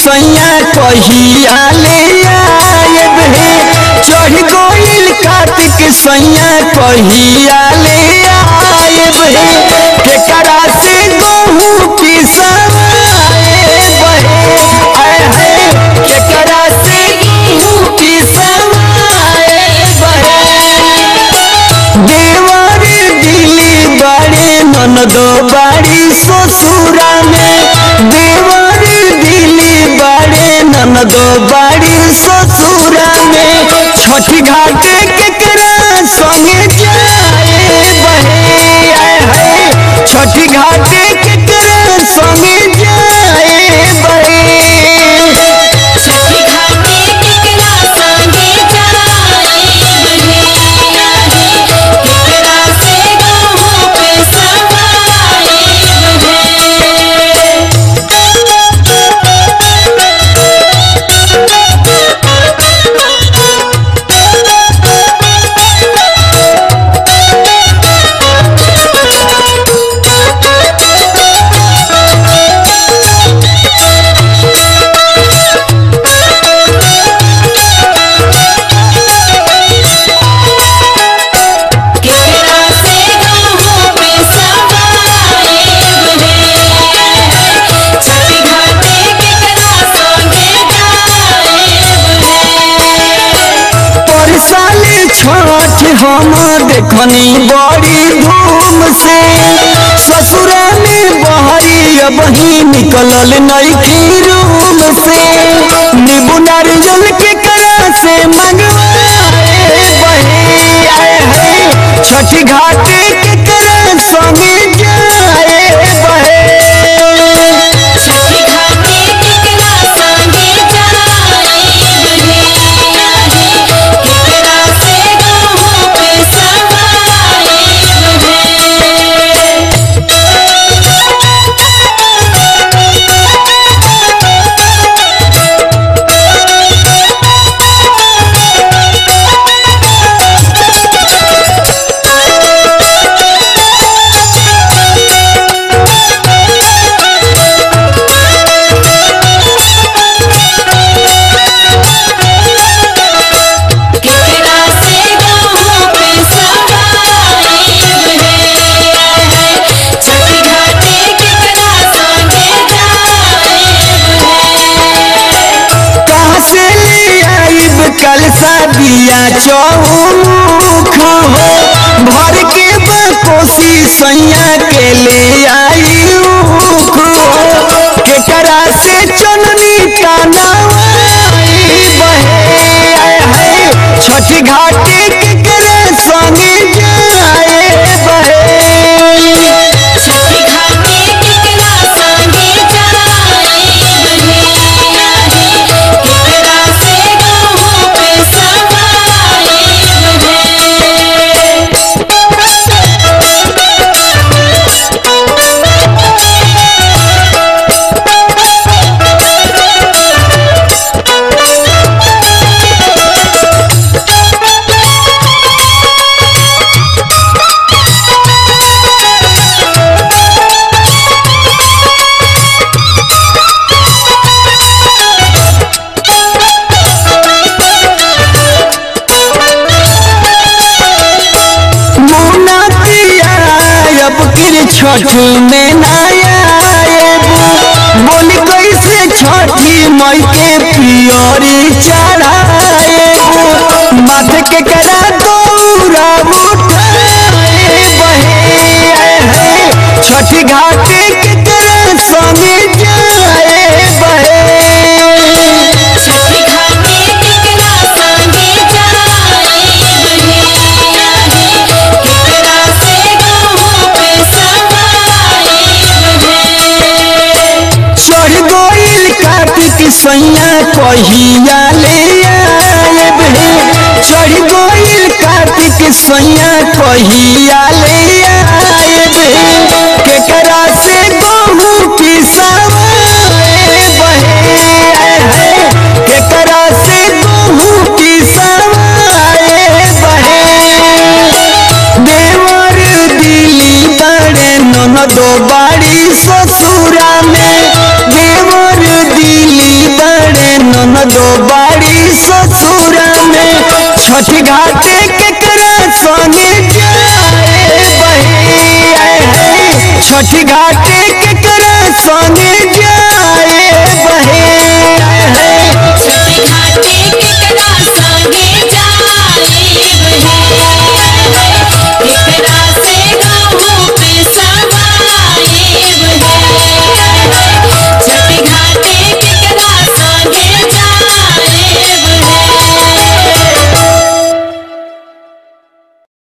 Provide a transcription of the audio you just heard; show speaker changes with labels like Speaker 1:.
Speaker 1: सैया कहिया ले आएब हे चढ़ गइल कार्तिक सैया कहिया ले आएब हे केकरा से गहूँ पिसवाएब हे आय हाय केकरा से गहूँ पिसवाएब हे देवर दिली बड़े ननद बाड़ी ससुरा में देवर दिली बड़े ननद बाड़ी ससुरा में छठी घाट केकरा संगे जाए बहे आय हाय छठी घाट केकरा संगे जाए बहे
Speaker 2: छठी घाटे केकरा संगे जाए बहे केकरा से गहूँ पिसवाए केकरा से गहूँ पिसवाए बहे छठी घाटे केकरा संगे जाए बहे
Speaker 1: पर साल छठ हम देखनी बड़ी धूम से ससुरा में बहरी अब ही निकलल नई रूम से नींबू नारियल के करा से मंगवाए बहे आए है छठी घाटे के करा संगे जाए बहे
Speaker 2: छठी घाटे केकरा संगे जाए बहे केकरा से गहूँ पिसवाए बहे केकरा से गहूँ पिसवाए बहे छठी घाटे केकरा संगे जाए बहे
Speaker 1: कहाँ से ले आइब कल सादिया चौमुख हो भर के बकोसी सैया के ले आई उख हो केकरा से चननी टनावाई बहे आय हाय छठी घाटी केकरा संगे जाए बहे
Speaker 2: छठी घाटे केकरा संगे जाए बहे केकरा से गहूँ पिसवाए बहे
Speaker 1: मुना पिया अब किर छठी में नायाब बोली कैसे छठी मई के पियरी चढ़ाएब माथे के करा दौरा उठाए बहे आए है छठी घाटे के करा संगे जाए बहे
Speaker 2: छठी घाटे केकरा संगे जाए बहे केकरा से गहूँ पिसवाए बहे
Speaker 1: चढ़ गइल कार्तिक सैया कहिया ले आएब हे चढ़ गइल कार्तिक सैया कहिया ले आएब हे केकरा से गहूँ पिसवाए बहे आय हाय केकरा से गहूँ पिसवाए बहे देवर दिली बड़े ननद बाड़ी ससुरा में देवर दिली छठी घाट केकरा संगे जाए बही छठी घाट केकरा संगे